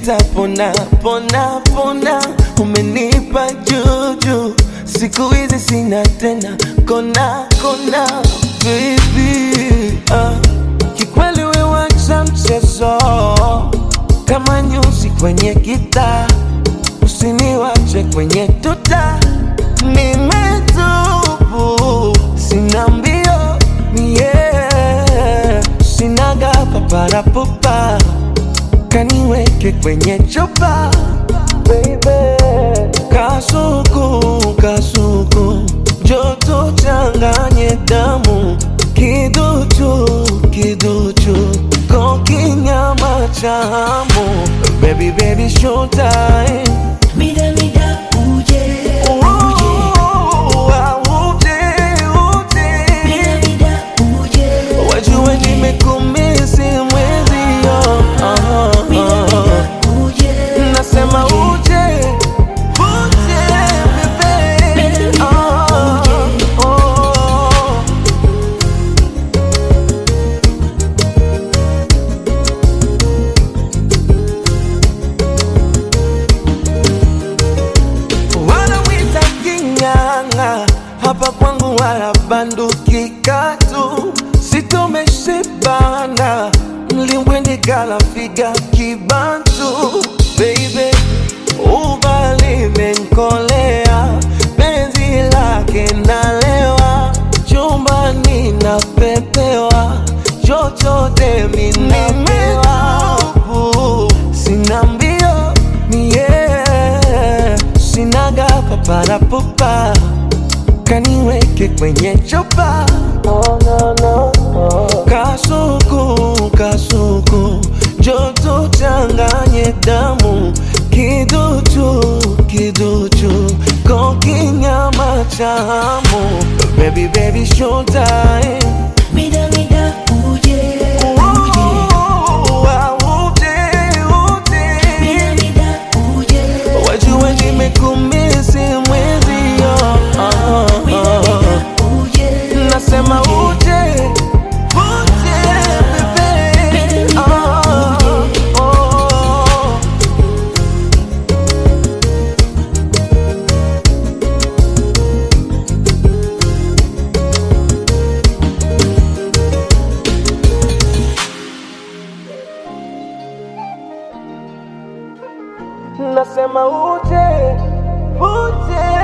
nitapona pona pona, umenipa juju, siku hizi sina tena kona kona, baby ah. Kikweli we wacha mchezo kama nyuzi kwenye gitaa, usiniwache kwenye tuta, nimetubu sina mbio yeah. sinaga paparapupa kaniweke kwenye chupa baby. Kasuku kasuku joto changanye damu kiduchu kiduchu kokinyama chamu baby baby showtime Mida mida uje uje Mida mida uje wajue nimekumisi mwezio Mida mida uje nasema uje uje bebe Ah, oh. wanawita king'ang'a hapa kwangu wala banduki katu sitomeshibana mlimbwendi kala figa kibantu baby ubali menkolea penzi lake nalewa chumbani napepewa chochote minamewa sina mbio mie sinaga paparapupa kaniweke kwenye chupa kasuku kasuku joto changanye damu kiduchu kiduchu kokinyama chamu baby baby showtime Mida mida uje uje Mida mida uje wajue nimekumisi mwezio Mida mida uje nasema uje uje bebe Ah, oh. nasema uje uje